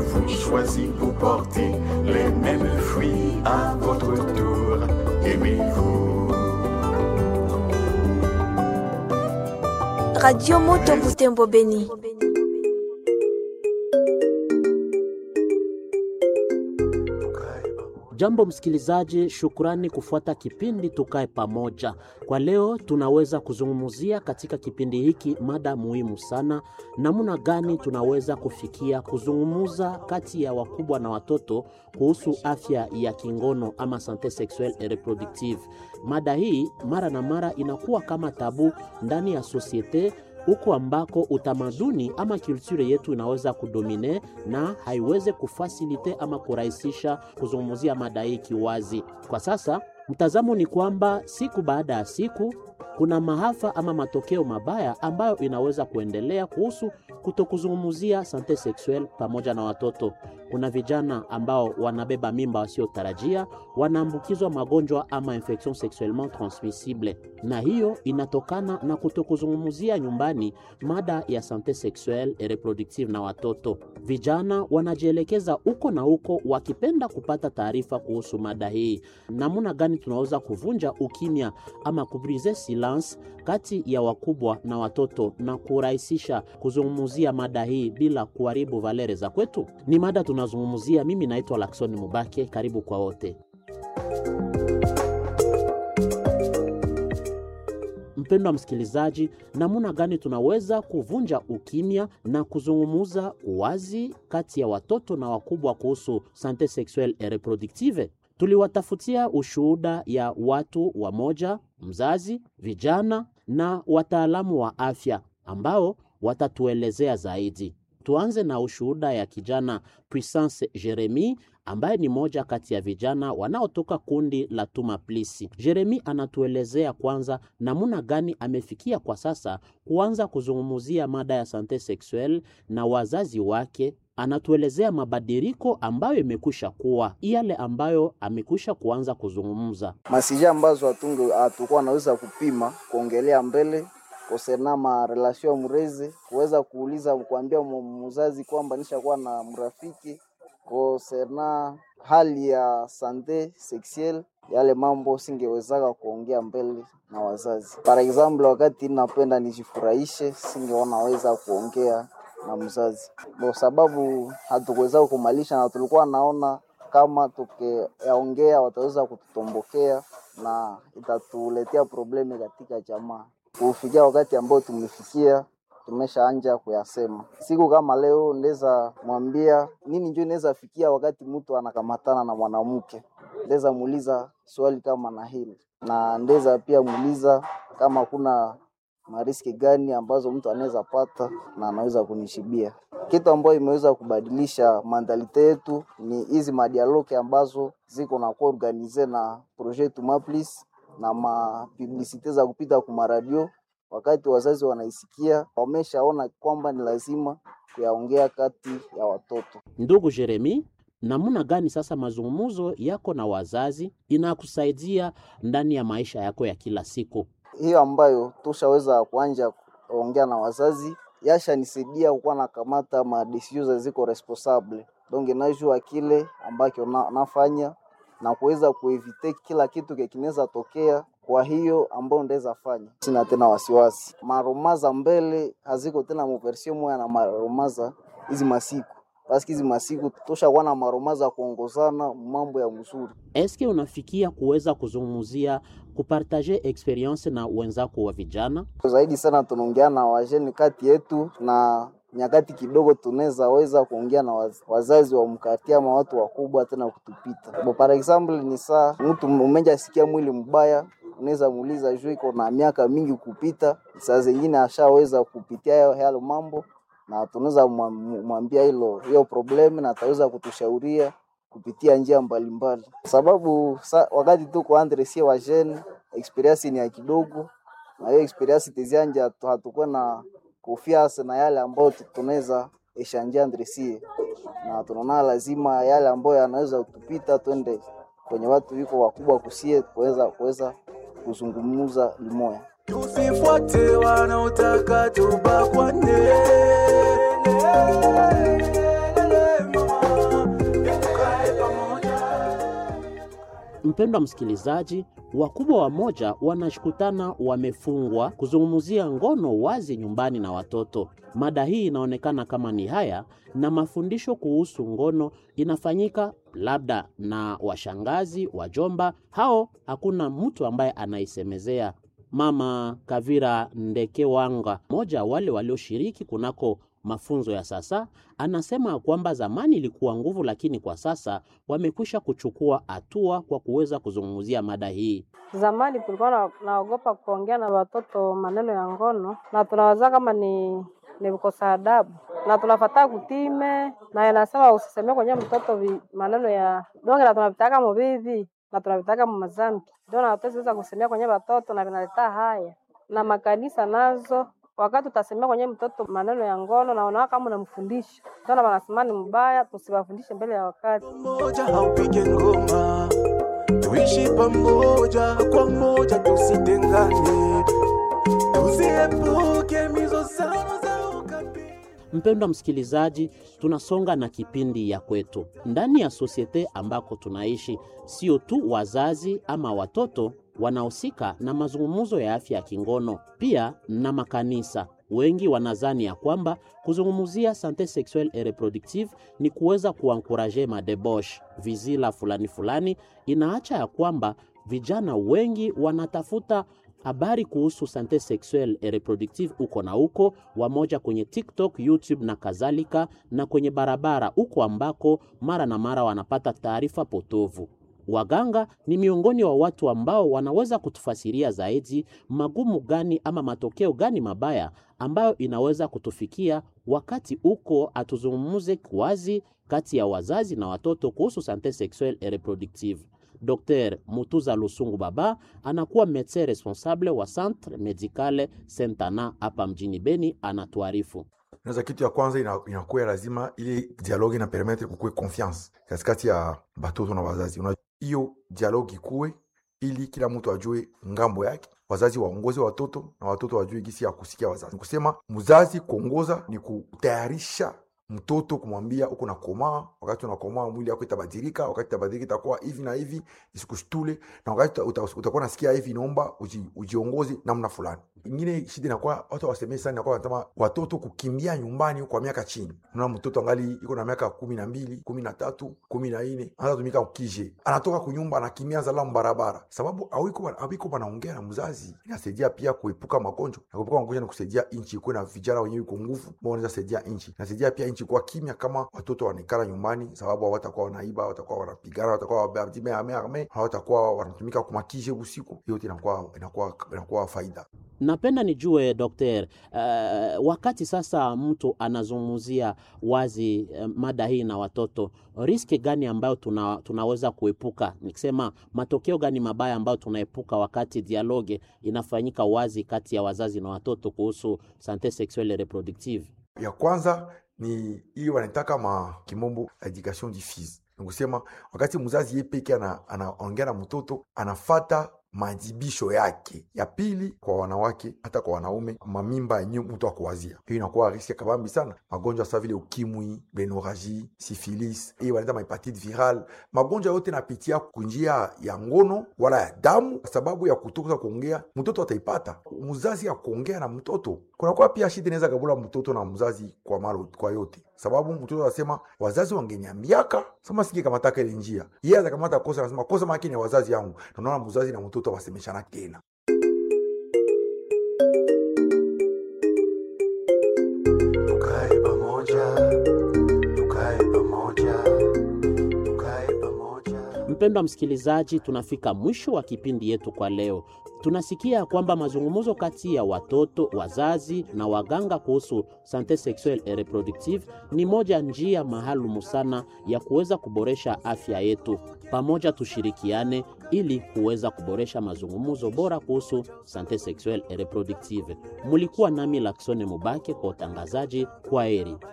avez-vous choisi pour porter les mêmes fruits à votre tour Aimez-vous Radio Moto Butembo Beni. Jambo msikilizaji, shukrani kufuata kipindi Tukae Pamoja. Kwa leo tunaweza kuzungumzia katika kipindi hiki mada muhimu sana, namna gani tunaweza kufikia kuzungumza kati ya wakubwa na watoto kuhusu afya ya kingono ama sante sexuelle et reproductive. Mada hii mara na mara inakuwa kama tabu ndani ya sosiete huko ambako utamaduni ama kulture yetu inaweza kudomine na haiweze kufasilite ama kurahisisha kuzungumzia mada hii kiwazi. Kwa sasa mtazamo ni kwamba siku baada ya siku kuna maafa ama matokeo mabaya ambayo inaweza kuendelea kuhusu kutokuzungumzia sante sexuelle pamoja na watoto. Kuna vijana ambao wanabeba mimba wasiotarajia, wanaambukizwa magonjwa ama infection sexuellement transmissible, na hiyo inatokana na kutokuzungumzia nyumbani mada ya sante sexuelle et reproductive na watoto. Vijana wanajielekeza huko na huko wakipenda kupata taarifa kuhusu mada hii. Namna gani tunaweza kuvunja ukimya ama kubrise silence kati ya wakubwa na watoto na kurahisisha kuzungumzia mada hii bila kuharibu valere za kwetu? Ni mada tunazungumzia. Mimi naitwa Lakson Mubake, karibu kwa wote. Mpendwa msikilizaji, namna gani tunaweza kuvunja ukimya na kuzungumuza wazi kati ya watoto na wakubwa kuhusu sante sexuelle et reproductive? Tuliwatafutia ushuhuda ya watu wamoja, mzazi, vijana na wataalamu wa afya ambao watatuelezea zaidi. Tuanze na ushuhuda ya kijana Puissance Jeremy ambaye ni moja kati ya vijana wanaotoka kundi la Tuma Plisi. Jeremy anatuelezea kwanza namna gani amefikia kwa sasa kuanza kuzungumzia mada ya sante sexuelle na wazazi wake. Anatuelezea mabadiliko ambayo imekwisha kuwa yale ambayo amekwisha kuanza kuzungumza masija ambazo hatunge hatukuwa naweza kupima kuongelea mbele kosena ma relation mrezi kuweza kuuliza kuambia mzazi kwamba nishakuwa na mrafiki kosena hali ya sante sexuelle yale mambo singewezaka kuongea mbele na wazazi. Par example, wakati napenda nijifurahishe, singeonaweza kuongea na mzazi kwa sababu hatukuweza kumalisha, na tulikuwa naona kama tukiyaongea wataweza kututombokea na itatuletea probleme katika jamaa. Kufikia wakati ambao tumefikia, tumeshaanja kuyasema. Siku kama leo ndeza mwambia nini, njo inaweza fikia wakati mtu anakamatana na mwanamke, ndeza muuliza swali kama na hili, na ndeza pia muuliza kama kuna mariski gani ambazo mtu anaweza pata na anaweza kunishibia. Kitu ambayo imeweza kubadilisha mandalite yetu ni hizi madialoke ambazo ziko na kuwa organize na projet Tumaplis na mapublisite za kupita ku maradio. Wakati wazazi wanaisikia, wameshaona kwamba ni lazima kuyaongea kati ya watoto. Ndugu Jeremi, namna gani sasa mazungumzo yako na wazazi inakusaidia ndani ya maisha yako ya kila siku? hiyo ambayo tushaweza kuanja kuongea na wazazi yashanisaidia kukuwa nakamata madesizio ziko responsable donc najua kile ambacho na, nafanya na kuweza kuevite kila kitu kinaweza tokea. Kwa hiyo ambayo ndaweza fanya, sina tena wasiwasi. Maromaza mbele haziko tena muversio moya na maromaza hizi masiku paski hizi masiku toshakuwa na maromaza kuongozana mambo ya mzuri. Eske unafikia kuweza kuzungumzia kupartaje experience na wenzako wa vijana? zaidi sana tunaongea na wajeni kati yetu na nyakati kidogo tunaweza weza kuongea na waz, wazazi wa mkati ama watu wakubwa tena kutupita. Bo, par example ni saa mtu umeja sikia mwili mbaya, unaweza muuliza juu iko na miaka mingi kupita, saa zingine ashaweza kupitia yale mambo, na tunaweza mwambia hilo hiyo problemu, na ataweza kutushauria kupitia njia mbalimbali mbali. Sababu sa, wakati tuko andre sie wajeni experience ni ya kidogo, na hiyo experience tezianja hatukuwa na kufiasa na yale ambayo tunaweza eshanjia ndresie, na tunaona lazima yale ambayo yanaweza kutupita twende kwenye watu wiko wakubwa kusie kuweza kuweza kuzungumza limoya. Tusifuate wanaotaka tubakwane. Mpendwa msikilizaji, wakubwa wamoja wanashukutana wamefungwa kuzungumzia ngono wazi nyumbani na watoto. Mada hii inaonekana kama ni haya, na mafundisho kuhusu ngono inafanyika labda na washangazi, wajomba, hao hakuna mtu ambaye anaisemezea. Mama Kavira Ndekewanga, mmoja wale walioshiriki kunako mafunzo ya sasa, anasema kwamba zamani ilikuwa nguvu, lakini kwa sasa wamekwisha kuchukua hatua kwa kuweza kuzungumzia mada hii. Zamani tulikuwa na, naogopa kuongea na watoto maneno ya ngono, na tunawaza kama ni ni kukosa adabu, na tunafataa kutime, na inasema usisemee kwenye mtoto vi, maneno ya donge, na tunavitaka muvivi na tunavitaka mumazambi, ndio na hatuweza kusemea kwenye watoto, na vinaleta haya na makanisa nazo wakati utasemea kwenye mtoto maneno ya ngono na unaona kama unamfundisha tena, wanasema ni mbaya, tusiwafundishe mbele ya wakati. Moja haupige ngoma, tuishi pamoja kwa moja, tusitengane, tusiepuke mizozano za ukabila. Mpendwa msikilizaji, tunasonga na kipindi ya kwetu ndani ya sosiete ambako tunaishi. Sio tu wazazi ama watoto wanahusika na mazungumzo ya afya ya kingono, pia na makanisa. Wengi wanazani ya kwamba kuzungumzia sante sexuelle et reproductive ni kuweza kuankuraje madebosh vizila fulani fulani. Inaacha ya kwamba vijana wengi wanatafuta habari kuhusu sante sexuelle et reproductive uko na uko wamoja kwenye TikTok, YouTube na kadhalika, na kwenye barabara uko ambako mara na mara wanapata taarifa potovu. Waganga ni miongoni wa watu ambao wanaweza kutufasiria zaidi magumu gani ama matokeo gani mabaya ambayo inaweza kutufikia wakati uko atuzungumuze wazi kati ya wazazi na watoto kuhusu sante sexuelle et reproductive. Dr Mutuza Lusungu Baba anakuwa medecin responsable wa Centre Medicale Sentana hapa mjini Beni, anatuarifu. Naza kitu ya kwanza ina- inakuwa lazima ile dialogue ina permettre kukuwe confiance katikati ya batoto na wazazi. Una- Hiyo dialogue ikuwe ili kila mtu ajue ngambo yake, wazazi waongoze watoto na watoto wajue gisi ya kusikia wazazi. Kusema mzazi kuongoza ni kutayarisha mtoto kumwambia uko nakomaa, wakati unakomaa mwili yako itabadilika, wakati itabadilika itakuwa hivi na hivi, isikushtule, na wakati uta- uta- utakuwa nasikia hivi, inaomba uji, ujiongoze namna fulani. Ingine shida inakuwa watu wasemee sana, inakuwa wanasema watoto kukimbia nyumbani kwa miaka chini. Unaona mtoto angali iko na miaka kumi na mbili, kumi na tatu, kumi na nne anatumika ukije, anatoka kunyumba anakimbia zalamu barabara, sababu awiko awiko wanaongea na mzazi. Inasaidia pia kuepuka magonjwa, na kuepuka magonjwa ni kusaidia nchi ikuwe na vijana wenyewe iko nguvu, ambao wanaweza saidia nchi. Inasaidia pia nchi kuwa kimya kama watoto wanaikala nyumbani, sababu hawatakuwa wanaiba, hawatakuwa wanapigana, hawatakuwa wabadime ame ame, hawatakuwa wanatumika kumakije usiku. Hiyo yote inakuwa inakuwa inakuwa faida. Napenda nijue dokter, uh, wakati sasa mtu anazungumzia wazi uh, mada hii na watoto, riski gani ambayo tuna, tunaweza kuepuka, nikisema matokeo gani mabaya ambayo tunaepuka wakati dialoge inafanyika wazi kati ya wazazi na watoto kuhusu sante sexuelle et reproductive? ya kwanza ni hiyo wanaitaka ma kimombo education diffuse nikusema wakati mzazi ye peke ana- anaongea na mtoto anafata majibisho yake ya pili kwa wanawake hata kwa wanaume mamimba yenye mtu akuwazia hiyo inakuwa riski ya kabambi sana magonjwa sa vile ukimwi benoraji sifilis hiyo wanaita mahepatite viral magonjwa yote napitia kunjia ya ngono wala ya damu kwa sababu ya kutoka kuongea mtoto ataipata mzazi ya kuongea na mtoto kunakuwa pia shida inaweza kabula mtoto na mzazi kwa malo, kwa yote sababu mtoto anasema wazazi wangeniambiaka sema singe kamataka ile njia yeye atakamata kosa anasema kosa maki ni wazazi yangu na unaona mzazi na mtoto wasemeshana tena Tukae pamoja, tukae pamoja, tukae pamoja. Mpendwa msikilizaji, tunafika mwisho wa kipindi yetu kwa leo. Tunasikia kwamba mazungumzo kati ya watoto, wazazi na waganga kuhusu sante sexuelle et reproductive ni moja njia maalumu sana ya kuweza kuboresha afya yetu. Pamoja tushirikiane ili kuweza kuboresha mazungumzo bora kuhusu sante sexuelle et reproductive. Mulikuwa nami Laksone Mubake kwa utangazaji. Kwa heri.